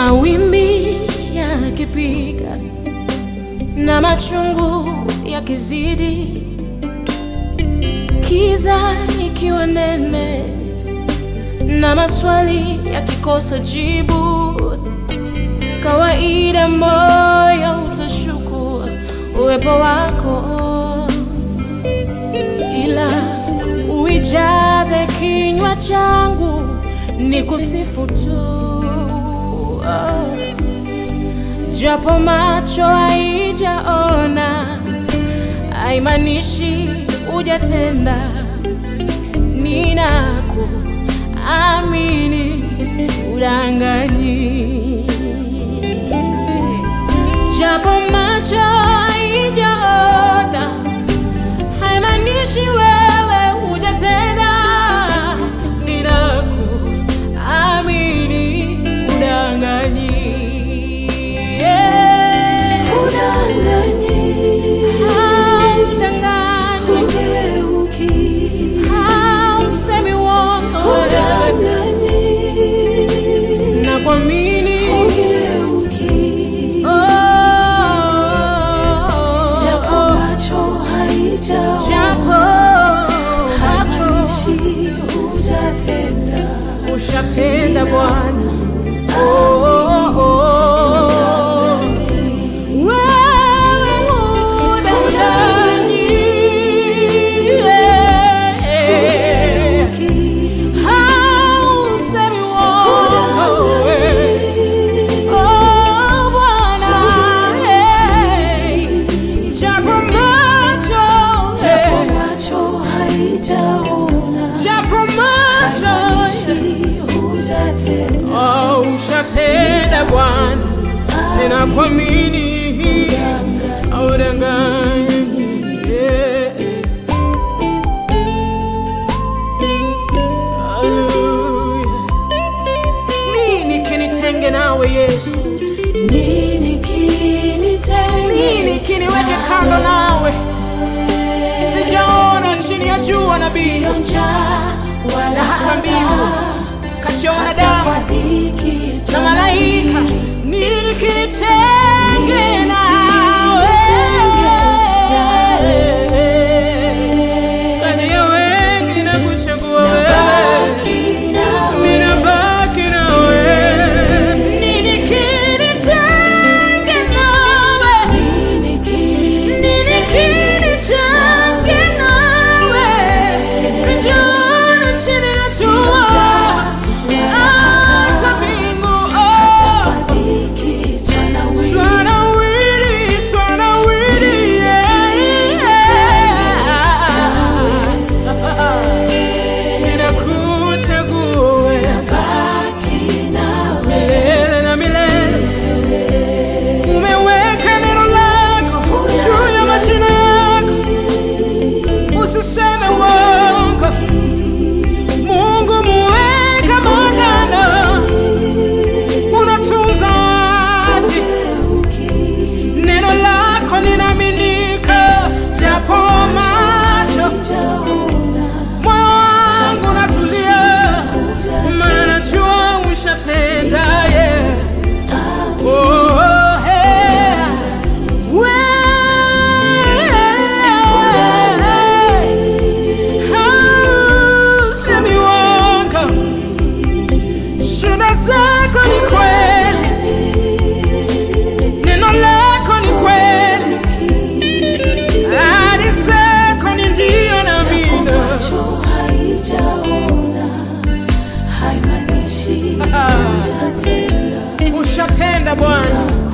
Mawimbi yakipiga na machungu yakizidi, kiza ikiwa nene na maswali yakikosa jibu, kawaida moyo utashuku uwepo wako, ila uijaze kinywa changu ni kusifu tu oh. Japo macho haijaona haimaanishi hujatenda. Ninakuamini, udanganyi. Japo macho haijaona haimaanishi wewe hujatenda. Ninakuamini, udanganyi. Yeah. Haudanganyi. Hausemi uongo. Nakuamini. Oh. Japo macho ushatenda Bwana. Oh, oh, oh. Wewe udanganyi. Yeah. Hausemi uongo. Oh, Bwana. Hey. Japo macho, hey. Japo macho, oh, ushatenda Bwana, ninakuamini, haudanganyi. Yeah. Hallelujah. Nini kinitenge nawe Yesu? Nini kiniweke kando nawe? Sijaona chini ya jua nabii na hata mbingu kachiona damu na malaika. Nini kinitenge nawe? Kati ya wengi na kuchagua wewe, ninabaki na wewe. Nini kinitenge nawe? Nini kinitenge nawe? Sijaona chini ya jua hata mbingu, oh. Twanawiri, twanawiri, yeah, yeah. Ninakuchagua wewe milele na milele. Umeweka neno lako juu ya majina yako, usiseme uongo. Mungu muweka magano, unatunza ahadi. Neno lako linaaminika, japo macho moyo wangu unatulia, maana najua ushatenda, yeah. Oh, yeah. Wewe, hausemi uongo. Shuhuda zako ni kweli, neno lako ni kweli, ahadi zako ni ndio na amina. Ushatenda Bwana,